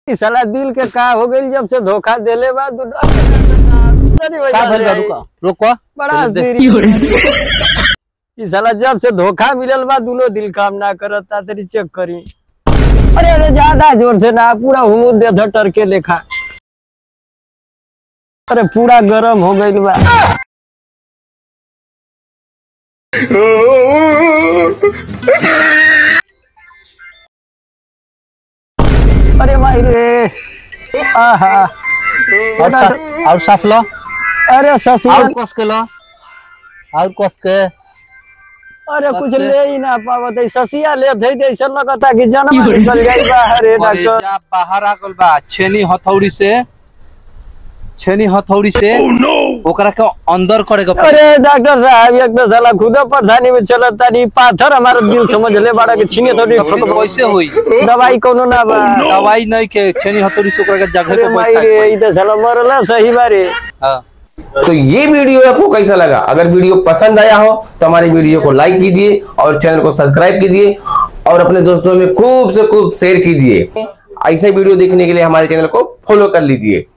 ई साला दिल के का हो गइल जब से धोखा देले बा तू तेरी वजह का से भइल बा आई। रुका रुको बड़ा सीरियस ई साला जब से धोखा मिलल बा दोनों दिल काम ना करता तेरी चेक करी अरे अरे ज्यादा जोर से ना पूरा हुमू दे धटर के लेखा अरे पूरा गरम हो गइल बा अरे भाई रे आहा और सास और सास लो अरे ससुर और कस के लो और कस के अरे कुछ बस। ले ही ना पावत है ससिया ले थे ऐसा लगता कि जन्म निकल जाई बाहर रे डॉक्टर करेजा बाहर आ गल बा छेनी हथौड़ी से छेनी हथौड़ी से ओकरा के अंदर करे के पड़ी। अरे डॉक्टर साहब एक तो साला खुद परेशानी में चलत तानी पाथर हमारा दिल समझ ले बड़ा के छीने थोड़ी तो कैसे होई दवाई कोनो ना बा दवाई नहीं के छेनी हथौड़ी से ओकरा के जगह अरे पे माई बैठा रे ई तो साला मरला सही बारे हाँ तो ये वीडियो आपको कैसा लगा अगर वीडियो पसंद आया हो तो हमारे वीडियो को लाइक कीजिए और चैनल को सब्सक्राइब कीजिए और अपने दोस्तों में खूब से खूब शेयर कीजिए ऐसे वीडियो देखने के लिए हमारे चैनल को फॉलो कर लीजिए